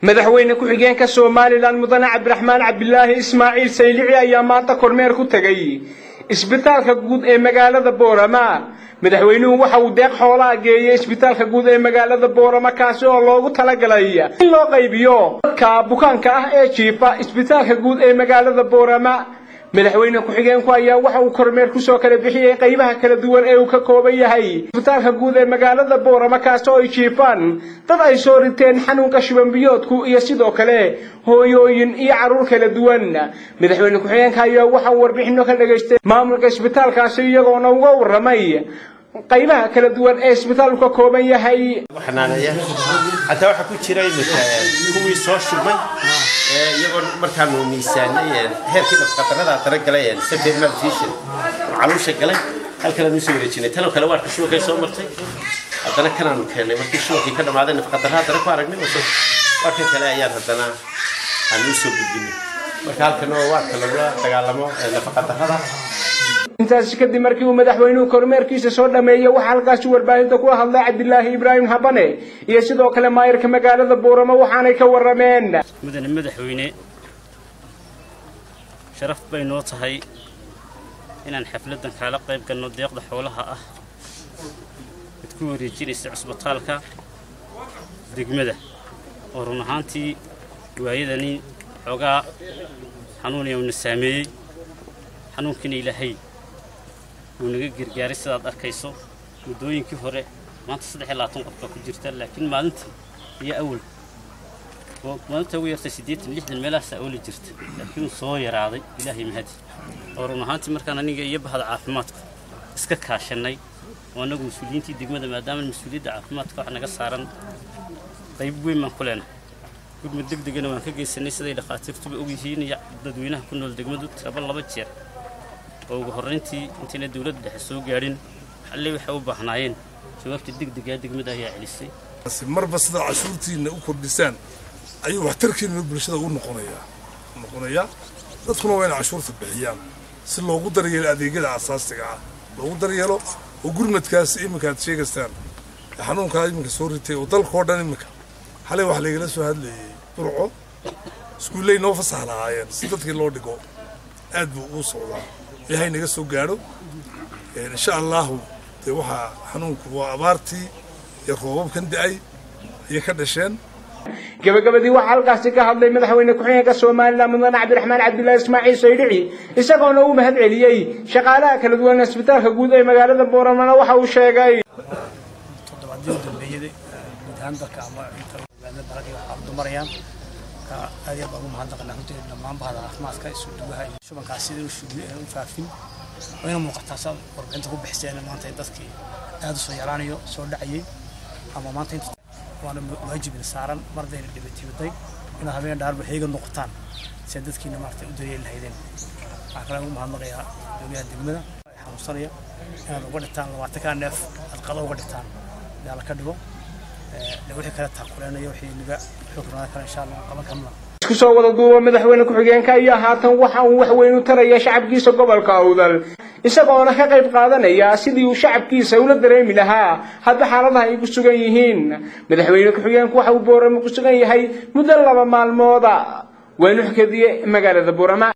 madaxweyne ku-xigeenka somalilan mudane cabdiraxmaan cabdilaahi ismaaciil saylici ayaa maanta kormeer ku tegey isbitaalka guud ee magaalada boorama madaxweynuhu waxa uu deeq xoolaa geeyey isbitaalka guud ee magaalada boorama kaasi oo loogu talagalay in loo qaybiyo dadka bukaanka ah ee jiifa isbitaalka guud ee magaalada boorama madaxweyne ku-xigeenku ayaa waxa uu kormeer kusoo kala bixiyey qaybaha kala duwan ee uu ka kooban yahay isbitaalka guud ee magaalada boorama kaasi oo ay jiifaan dad ay soo riteen xanuunka shubanbiyoodku iyo sidoo kale hooyooyin iyo carruur kala duwan madaxweyne ku-xigeenka ayaa waxa uu warbixino ka dhagaystay maamulka isbitaalkaasi iyagoona uga warramay qaybaha kala duwan ee isbitaalku ka kooban yahay xanaaneeya xataa waxaa ku jira imika kuwii soo shubmay iyagoo markaanu miisaanay heerkii nafaqadarada daragalay severe malnutrition oo caluusha galay halkanaanu usoo wareejinay tanoo kale waarka shubankay soo martay haddana kanaanu keennay markii shubankii ka dhammaaday nafaqadarra haddana ku aragnay waarkan kale ayaan haddana aanu usoo gudbinay marka halkan oo waarka lagula dagaalamo nafaqadarrada intaasi kadib markii uu madaxweynuhu kormeerkiisa soo dhameeyey waxaa halkaasi warbaahinta kula hadlay cabdilaahi ibraahim habane iyo sidoo kale maayirka magaalada booramo waxaanay ka warrameen mudane madaxweyne sharaf bay noo tahay inaan xafladdan kaala qayb galno deeqda xoolaha ah mid ku wareejinaysa cusbitaalka degmada oo run ahaantii waayadani xoogaa xanuunaya uuna saameeyey xanuunkiina ilaahay wuu naga gargaaray sidaad arkayso muddooyinkii hore maanta saddex iyo labaatan qof baa ku jirta laakiin maalintii iyo awal maalinta ugu yartay siddeetan lixdan meelahaas awli jirta laakiin soo yaraaday ilaahay mahadi oo run ahaantii markaan aniga iyo bahda caafimaadku iska kaashannay oo annagu mas-uuliyiintii degmada maadaama mas-uuliyadda caafimaadka wax naga saaran qayb weyn baan ku leenahay gurmud deg degana waan ka geysanay siday dhakhaatiirtuba ogyihiin iyo dadweynaha ku nool degmadu tiraba laba jeer oo ugu horrayntii intayna dawladda dhexe soo gaadhin xallay waxay u baahnaayeen jawaabta degdegaa degmada ayaa celisay marba sidaad cashuurtiinna u kordhisaan ayuu waxtarkiinna bulshada u noqonayaa noqonayaa dadkuna waa inay cashuurta bixiyaan si loogu daryeelo adeegyada asaasiga ah loogu daryeelo oo gurmadkaas iminka aad sheegaysaan xanuunkaa iminka soo ritay oo dalkao dhan iminka xalay wax laygala soo hadlayay burco iskuulley noo fasax lahaayeen si dadkii loo dhigo aad buu ugu socdaa ilaahay naga soo gaadho insha allahu dee waxaa xanuunku waa abaartii iyo roobabkan da-ay ayay ka dhasheen gabagabadii waxaa halkaasi ka hadlay madaxweyne ku-xigeenka somalilan mudane cabdiraxmaan cabdilaahi ismaaciil saydhici isagoona uu mahad celiyey shaqaalaha kala duwan isbitaalka guud ee magaalada booramana waxa uu sheegay toddobaadii dambeeyada guud ahaan dalka ama inta magaalada dalka waxaa dumarayaan ka aad iyo baan ugu mahadnaqanaa runtii dhammaan bahda caafimaadka isu duwaha iyo shubankaas sidii u faafin waa ina muuqataa saad warbixinta ku bixiseen maanta dadkii aad u soo yaraanayo soo dhacayay ama maanta inta waana waajibin saaran mardayna dhibatibaday inaad habeen dhaarba heega noqotaan si dadkiina maarata u daryeeli lahaydeen waxaa kale ugu mahadnaqayaa dowliyaha degmada xanuunsanaya inaad uga dhigtaan labaatankaa neef aad qado uga dhigtaan yaa la ka dhigo wixii kale taakuleynaya wixii naga xukunada kale insha allah qaban karna isku soo wada duuba madaxweyne ku-xigeenka ayaa haatan waxa uu wax weyn u taraya shacabkiisa gobolka awdal isagoona ka qayb qaadanaya sidii uu shacabkiisa ula dareemi lahaa hadba xaaladaha ay ku sugan yihiin madaxweyne ku-xigeenku waxa uu booramo ku sugan yahay muddo laba maalmooda waynu xukadiye magaalada boorama